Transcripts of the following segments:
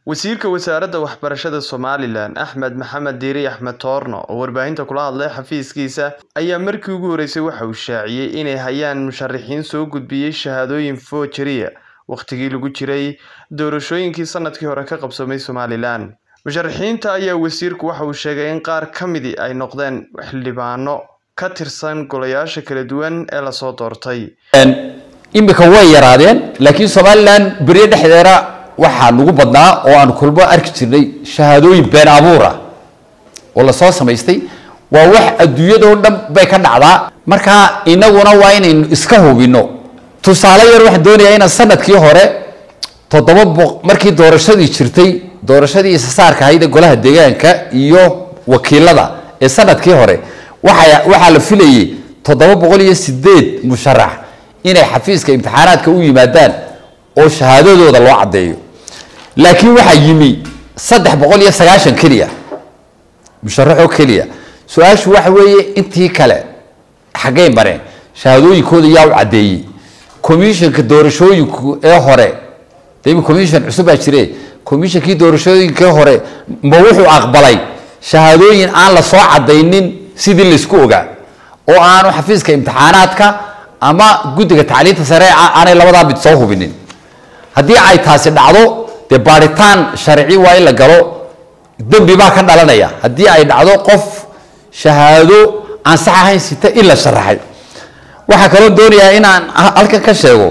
wasiirka wasaaradda waxbarashada somalilan axmed maxamed diiri axmed toorno oo warbaahinta kula hadlay xafiiskiisa ayaa markii ugu horeysay waxa uu shaaciyey inay hayaan musharaxiin soo gudbiyey shahaadooyin foojariya wakhtigii lagu jiray doorashooyinkii sanadkii hore ka qabsoomay somalilan musharaxiinta ayaa wasiirku waxa uu sheegay in qaar ka midii ay noqdeen xildhibaano ka tirsan golayaasha kala duwan ee lasoo doortay imika way yaraadeen laakiin somalilan beryo dhexdeeda waxaa nagu badnaa oo aan kulmo arki jirnay shahaadooyin been abuura oo lasoo samaystay waa wax adduunyadao dhan bay ka dhacdaa marka inaguna waa inaynu iska hubino tusaale yar waxaan doonayaa inaan sanadkii hore toddoba boq markii doorashadii jirtay doorashadii isasaarka ahayd ee golaha deegaanka iyo wakiilada ee sanadkii hore waxa waxaa la filayay toddoba boqol iyo sideed musharax inay xafiiska imtixaanaadka u yimaadaan oo shahaadadooda loo caddeeyo laakiin waxaa yimi saddex boqol iyo sagaashan keliya musharaxoo keliya su-aashu waxa weeye intii kale xaggay mareen shahaadooyinkooda yaa u caddeeyey commissionka doorashooyinku ee hore demi commission cusub baa jire commissionkii doorashooyinkii hore ma wuxuu aqbalay shahaadooyin aan la soo cadaynin sidii laysku ogaa oo aanu xafiiska imtixaanaadka ama guddiga tacliinta sare aanay labadaa mid soo hubinin haddii ay taasi dhacdo dee baaritaan sharci waa in la galo dembi baa ka dhalanaya haddii ay dhacdo qof shahaado aan sax ahayn sita in la sharaxay waxaa kaloo doonayaa inaan halkan ka sheego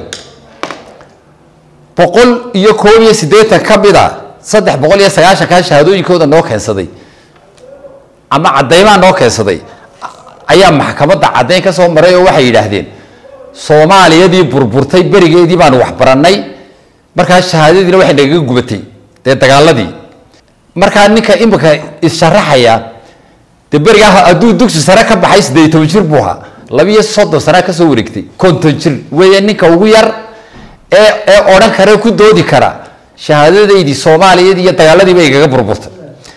boqol iyo koob iyo siddeetan ka mid a saddex boqol iyo sagaashankaa shahaadooyinkooda noo keensaday ama caddaymaa noo keensaday ayaa maxkamadda caddayn ka soo maray oo waxay yidhaahdeen soomaaliyadii burburtay berigeedii baanu waxbarannay markaa shahaadadiina waxay nagaga gubatay dee dagaaladii markaa ninka imika issharaxaya dee berigaa hadduu dugsi sare ka baxay siddeed iyo toban jir buu ahaa labiiyo soddon sanaa kasoo wareegtay konton jir weeye ninka ugu yar ee ee odhan kara ku doodi kara shahaadadaydii soomaaliyadii iyo dagaaladiiba igaga burburtay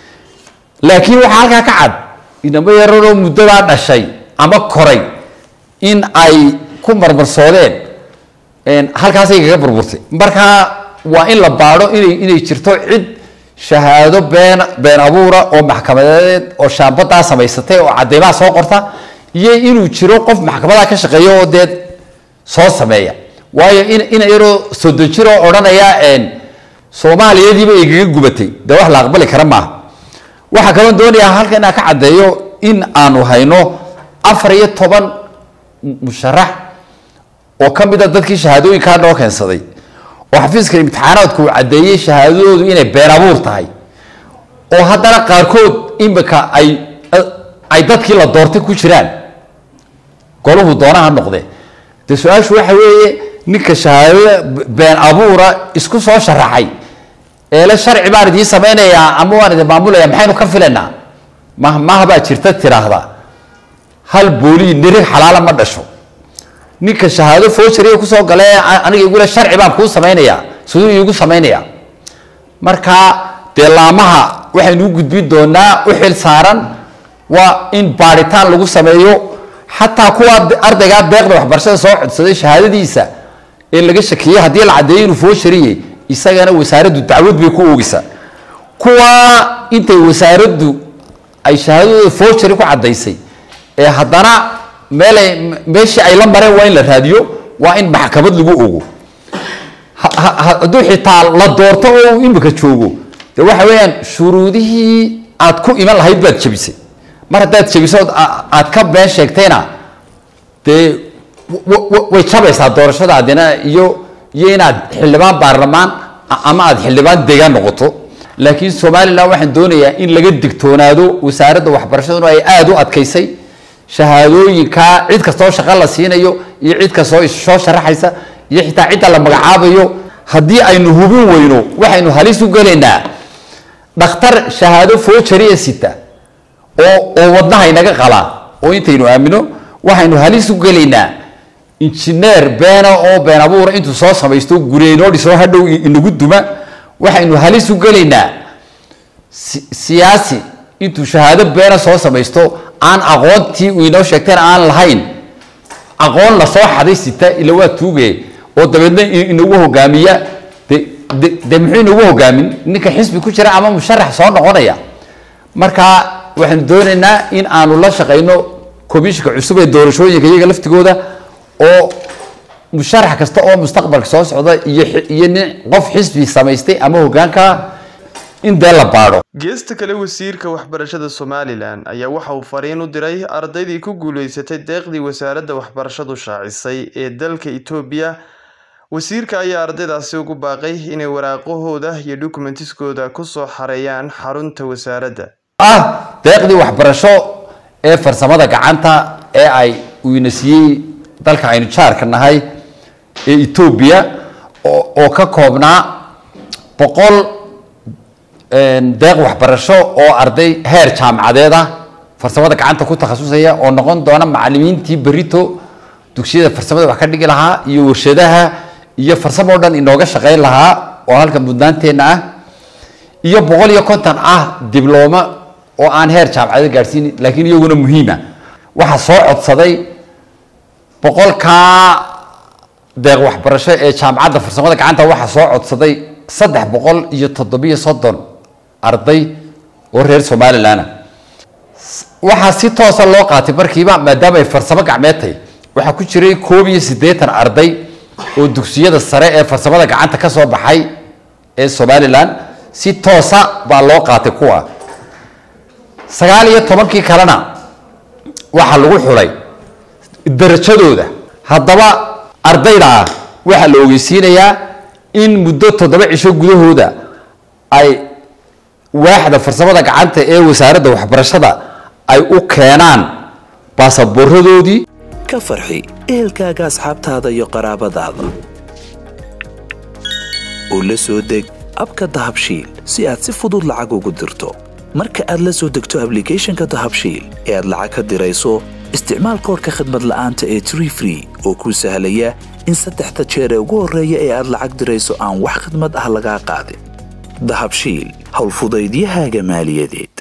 laakiin waxaa halkaa ka cad inamo yararoo muddadaa dhashay ama koray in ay ku marmarsoodeen halkaasay igaga burburtay markaa waa in la baadho inay inay jirto cid shahaado been been abuura oo maxkamadeed oo shaambadaa samaysatay oo cadeymaha soo qorta iyo inuu jiro qof maxkamadaa ka shaqeeya oo dee soo sameeya waayo in ina yaroo soddon jir oo odhanaya soomaaliyadiiba igaga gubatay dee wax la aqbali kara maaha waxaa kaloo doonayaa halka inaan ka caddeeyo in aanu hayno afar iyo toban musharax oo ka mid a dadkii shahaadooyinkaa noo keensaday oo xafiiska imtixaanaadku uu caddeeyey shahaadadoodu inay been abuur tahay oo haddana qaarkood imika ay ay dadkii la doortay ku jiraan golahu doonaha noqde dee su-aashu waxa weeye ninka shahaadada been abuura isku soo sharaxay eele sharci baan idiin samaynayaa ama waan idin maamulaya maxaynu ka filaynaa mahmaha baa jirta tiraahda hal boolii nirig xalaala ma dhasho ninka shahaado foojariga kusoo gale aniga igule sharci baan kuu samaynayaa siduu iigu samaynayaa marka dee laamaha waxaynu u gudbin doonaa u xil saaran waa in baaritaan lagu sameeyo xataa kuwa ardaygaa deeqda waxbarashada soo codsaday shahaadadiisa ee laga shakiyey haddii la caddeeyo inuu foojariye isagana wasaaraddu dacwad bay ku oogeysaa kuwa intay wasaaraddu ay shahaadadooda foojari ku caddaysay ee haddana meelay meeshii ay la mareen waa in la raadiyo waa in maxkamad lagu ogo hadduu xitaa la doorto oo imika joogo de waxa weeyaan shuruudihii aad ku iman lahayd baad jebisay mar haddaad jebiso aad ka been sheegtayna dee way jabaysaa doorashadaadina iyo iyo inaad xildhibaan baarlamaan ama aad xildhibaan deegaan noqoto laakiin somalilan waxaan doonayaa in laga digtoonaado wasaaradda waxbarashaduna ay aada u adkaysay shahaadooyinkaa cid kastoo shaqo la siinayo iyo cid kastoo soo sharaxaysa iyo xitaa cidda la magacaabayo haddii aynu hubin weyno waxaynu halis u gelaynaa dhakhtar shahaado foojariya sita oo oo wadnaha inaga qalaa oo intaynu aamino waxaynu halis u gelaynaa injineer beena oo been abuura intuu soo samaysto gureynoo dhisoo hadhow inagu duma waxaynu halis u gelaynaa siyaasi intuu shahaado beena soo samaysto aan aqoontii uu inoo sheegteen aan lahayn aqoon lasoo xaday sita ila waa tuuge oo dabeedna inagu hogaamiya de de dee muxuu inagu hogaamin ninka xisbi ku jira ama musharax soo noqonaya marka waxaanu doonaynaa in aanu la shaqayno komishinka cusub ee doorashooyinka iyaga laftigooda oo musharax kasta oo mustaqbalka soo socda iyo iyo nin qof xisbi samaystay ama hogaanka in dee la baadho geesta kale wasiirka waxbarashada somalilan ayaa waxa uu fariin u diray ardaydii ku guuleysatay deeqdii wasaaradda waxbarashadu shaacisay ee dalka etoobiya wasiirka ayaa ardaydaasi ugu baaqay inay waraaqahooda iyo dokumentiskooda kusoo xareeyaan xarunta wasaaradda ah deeqdii waxbarasho ee farsamada gacanta ee ay uu ina siiyey dalka aynu jaarka nahay ee etoobiya oo ka koobnaa boqol deeq waxbarasho oo arday heer jaamacadeed ah farsamada gacanta ku takhasusaya oo noqon doona macalimiintii berito dugsiyada farsamada wax ka dhigi lahaa iyo warshadaha iyo farsamo o dhan inooga shaqeyn lahaa oo halka mudnaanteenna ah iyo boqol iyo konton ah diblooma oo aan heer jaamacadeed gaadhsiin laakiin iyaguna muhiima waxaa soo codsaday boqolkaa deeq waxbarasho ee jaamacadda farsamada gacanta waxaa soo codsaday saddex boqol iyo toddobiyo soddon arday oo reer somalilanah waxaa si toosa loo qaatay markiiba maadaama ay farsamo gacmeed tahay waxaa ku jiray koob iyo siddeetan arday oo dugsiyada sare ee farsamada gacanta ka soo baxay ee somalilan si toosa baa loo qaatay kuwa sagaal iyo tobankii kalena waxaa lagu xulay darajadooda haddaba ardayda ah waxaa la ogeysiinayaa in muddo toddoba cisho gudahooda ay waaxda farsamada gacanta ee wasaaradda waxbarashada ay u keenaan baasaboorradoodii ka farxi ehelkaaga asxaabtaada iyo qaraabadaada oo la soo deg abka dahabshiil si aad si fudud lacag ugu dirto marka aad la soo degto ablicathonka dahabshiil ee aad lacag ka dirayso isticmaal koorka khadmad la'aanta ee tree free oo kuu sahlaya in saddexda jeer ee ugu horreeya ee aad lacag dirayso aan wax khidmad ah lagaa qaadin dahabshiil howlfudaydiyahaaga maaliyadeed